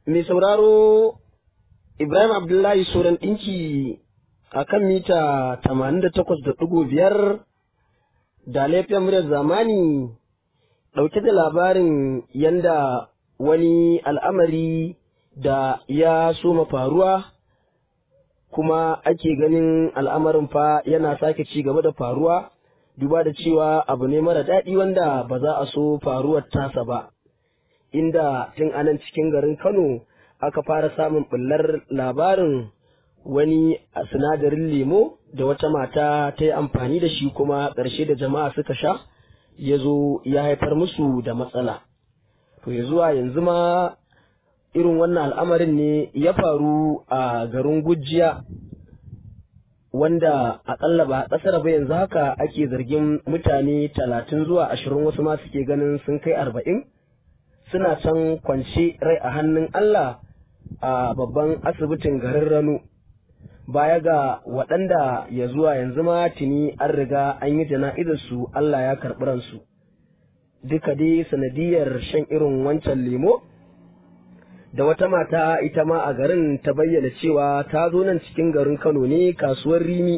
mai sauraro Ibrahim Abdullahi Soran ɗinki a kan mita 88.5 da laifin muryar zamani ɗauke da labarin yanda wani al'amari da ya soma faruwa kuma ake ganin al'amarin fa yana sake ci gaba da faruwa duba da cewa abu ne mara daɗi wanda ba za a so faruwar tasa ba inda tun anan cikin garin Kano aka fara samun ɓullar labarin wani sinadarin lemo da wata mata ta yi amfani da shi kuma ƙarshe da jama'a suka sha ya zo ya haifar musu da matsala. To ya zuwa yanzu ma irin wannan al'amarin ne ya faru a garin Gujiya wanda aƙalla ba a ƙasar ba yanzu haka ake zargin mutane talatin zuwa ashirin wasu ma suke ganin sun kai arba'in suna can kwance rai a hannun Allah a babban asibitin garin Rano. Baya ga waɗanda ya zuwa yanzu ma tuni an riga an yi jana'izarsu Allah ya karɓi ransu. Duka dai sanadiyar shan irin wancan lemo? Da wata mata ita ma a garin ta bayyana cewa ta zo nan cikin garin Kano ne kasuwar Rimi,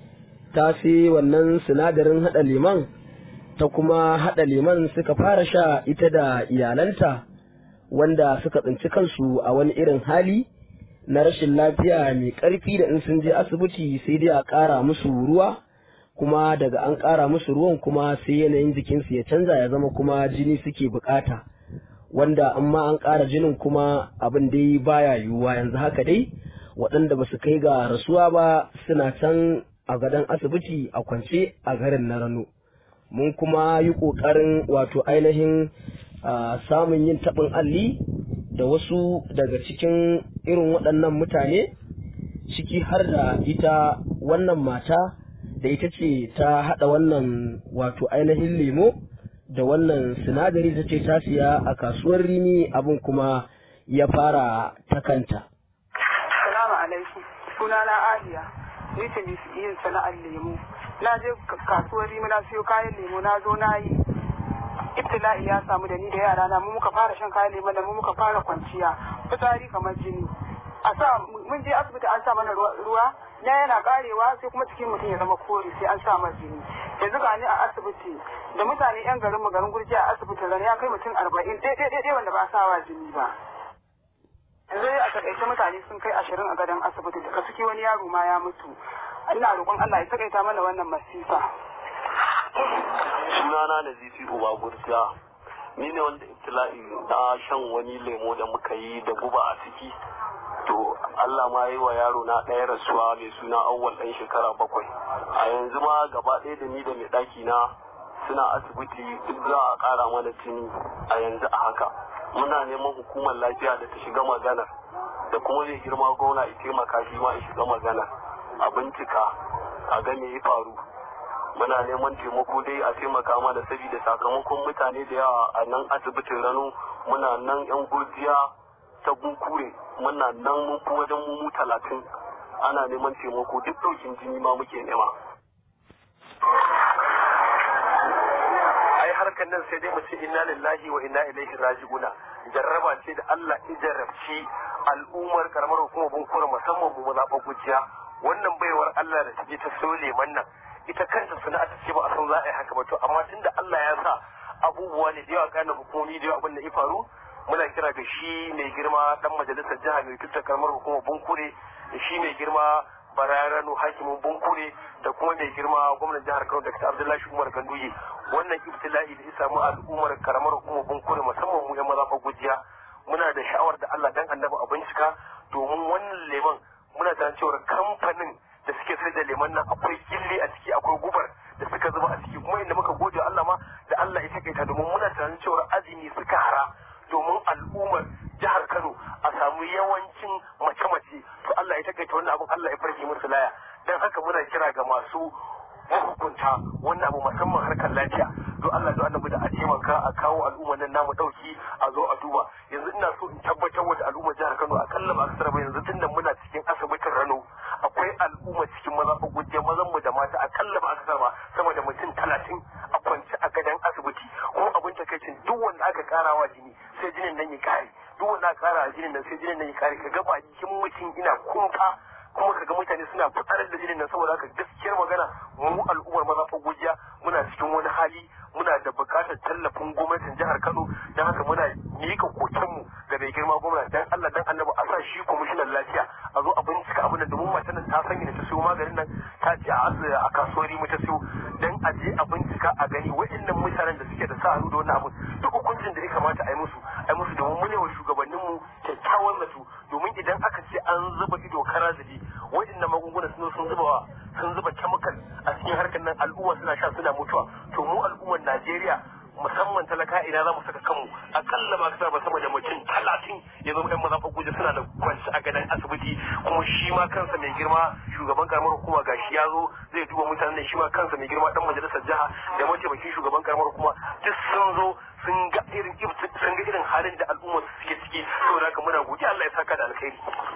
ta sai wannan sinadarin haɗa leman, ta kuma haɗa leman suka fara sha ita da iyalanta. wanda suka tsinci kansu a wani irin hali na rashin lafiya mai ƙarfi da in sun je asibiti sai dai a ƙara musu ruwa kuma daga an ƙara musu ruwan kuma sai yanayin jikinsu ya canza ya zama kuma jini suke bukata wanda amma an ƙara jinin kuma abin dai baya yiwuwa yanzu haka dai waɗanda ba su kai ga rasuwa ba suna can a gadon asibiti a kwance a garin na rano mun kuma yi ƙoƙarin wato ainihin Uh, samun yin taɓin alli da wasu daga cikin irin waɗannan mutane ciki har da ita wannan mata da ita ce ta haɗa wannan wato ainihin lemo da wannan sinadari ta ce ta siya a kasuwar rini abin kuma ya fara ta kanta. Salamu alaikum sunana Aliya ni ce yin sana'ar lemo na je kasuwar rimi na siyo kayan lemo na zo na yi ibtila'i ya samu da ni da yara na mu muka fara shan kayan lemon da mu muka fara kwanciya fitsari kamar jini a sa mun je asibiti an sa mana ruwa na yana karewa sai kuma cikin mutum ya zama kore sai an sa masa jini yanzu ga ni a asibiti da mutane yan garin mu garin gurji a asibitin ran ya kai mutum arba'in ɗaya wanda ba a sawa jini ba yanzu a takaice mutane sun kai ashirin a gadon asibiti daga ciki wani yaro ma ya mutu ina roƙon Allah ya takaita mana wannan masifa sunana na zifi uba gurja ni ne wanda ibtila'i na shan wani lemo da muka yi da guba a ciki to Allah ma yi wa yaro na ɗaya rasuwa mai suna awwal ɗan shekara bakwai a yanzu ma gaba ɗaya da ni da mai ɗaki na suna asibiti duk za a ƙara mana jini a yanzu a haka muna neman hukumar lafiya da ta shiga maganar da kuma zai girma gona ya taimaka shi ma ya shiga maganar a bincika a ga me ya faru muna neman taimako dai a taimaka mana saboda sakamakon mutane da yawa a nan asibitin rano muna nan yan gurjiya ta gunkure muna nan mun fi wajen mu talatin ana neman taimako duk ɗaukin jini ma muke nema ai harkar nan sai dai mu ce inna lillahi wa inna ilaihi raji'una jarraba ce da Allah ya jarrabci al'ummar karamar hukumar bunkura musamman mu mazaɓar gujiya wannan baiwar Allah da ta je ta so leman nan ita kanta sana'a ta ce ba a san za a yi haka ba to amma tunda Allah ya sa abubuwa ne da yawa kana hukumomi da yawa abin da ya faru muna kira ga shi mai girma dan majalisar jiha mai tutar karamar hukumar bunkure da shi mai girma bararano hakimin bunkure da kuma mai girma gwamnan jihar Kano Dr. Abdullahi Umar Ganduye wannan ibtila'i da ya samu al'ummar karamar hukumar bunkure musamman mu yan maza gujiya muna da sha'awar da Allah dan annabi a bincika domin wannan leman muna da cewa kamfanin da suke sai da leman nan akwai gilli a ciki akwai gubar da suka zuba a ciki kuma inda muka gode Allah ma da Allah ya takaita domin muna tunanin cewa azumi suka hara domin al'ummar jihar Kano a samu yawancin mace-mace to Allah ya takaita wannan abin Allah ya farke musu laya dan haka muna kira ga masu mahukunta wannan abu musamman harkar lafiya don Allah don annabi da a taimaka a kawo al'ummar nan namu dauki a zo a duba yanzu ina so in tabbatar wa da al'ummar jihar Kano akalla ba akasar ba yanzu tunda muna cikin asibitin Rano akwai al'umma cikin maza ko gujje mazan mu da mata akalla ba akasar ba sama da mutum talatin a kwance a gadon asibiti kuma abin takaicin duk wanda aka karawa jini sai jinin nan ya kare duk wanda aka kara a jinin nan sai jinin nan ya kare ka ga bakin mutum ina kumfa kuma kaga mutane suna fitar da jinin nan saboda haka gaskiyar magana mu al'ummar maza gujiya muna cikin wani hali muna da bukatar tallafin gwamnatin jihar Kano don haka muna mika kokenmu ga mai girma gwamna dan Allah dan annabi a sa shi kwamishinan lafiya a zo a bincika abin da domin matan nan ta sanya ta siyo maganin nan ta ce a asibiti a kasuwari mu ta siyo dan a je a bincika a gani waɗannan mutanen da suke da sa hannu da wannan abin duk hukuncin da ya kamata a yi musu a yi musu domin mu ne wa shugabanninmu kyakkyawan zato domin idan aka ce an zuba ido kara zabi waɗannan magunguna sun sun zuba sun zuba chemical a cikin harkar nan al'umma suna sha suna mutuwa to mu al'ummar Najeriya musamman talaka ina za mu saka kanmu akalla ba kasa ba sama da mutum talatin ya zama yan mazafa guje suna da kwanci a gadon asibiti kuma shi ma kansa mai girma shugaban karamar hukuma gashi ya zo zai duba mutanen shi ma kansa mai girma dan majalisar jiha da mataimakin shugaban karamar hukuma duk sun zo sun ga irin sun ga irin halin da al'umma suke ciki saboda haka muna godiya Allah ya saka da alkhairi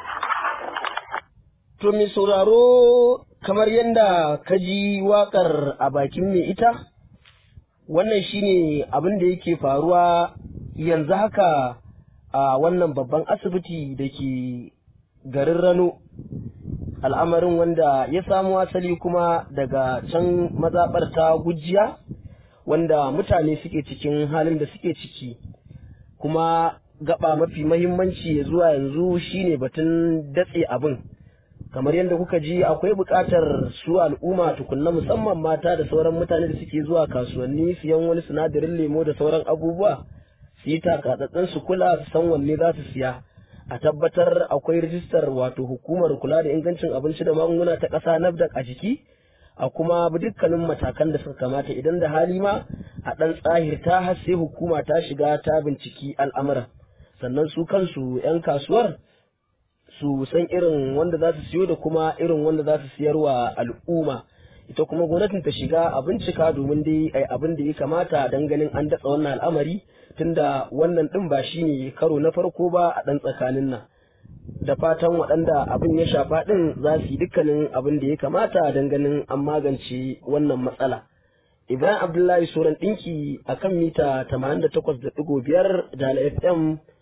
To mai sauraro kamar yadda ka ji waƙar a bakin mai ita, wannan shine abin da yake faruwa yanzu haka a wannan babban asibiti da ke garin Rano. Al'amarin wanda ya samo asali kuma daga can mazaɓar ta gujiya, wanda mutane suke cikin halin da suke ciki, kuma gaba mafi mahimmanci ya zuwa yanzu shine batun datse abin. kamar yadda kuka ji akwai buƙatar su al'umma tukunna musamman mata da sauran mutane da suke zuwa kasuwanni siyan wani sinadarin lemo da sauran abubuwa su yi takatsatsen su kula su san wanne za su siya a tabbatar akwai rijistar wato hukumar kula da ingancin abinci da magunguna ta ƙasa nafdak a jiki a kuma bi dukkanin matakan da suka kamata idan da hali ma a ɗan tsahirta har sai hukuma ta shiga ta binciki al'amuran sannan su kansu 'yan kasuwar su san irin wanda za su siyo da kuma irin wanda za su siyar wa al'umma ita kuma gwamnatin ta shiga a bincika domin dai ai abin da ya kamata dan ganin an datsa wannan al'amari tunda wannan din ba shine karo na farko ba a dan tsakanin nan da fatan waɗanda abin ya shafa din za su yi dukkanin abin da ya kamata dan ganin an magance wannan matsala Ibrahim Abdullahi Soran ɗinki a kan mita 88.5 da FM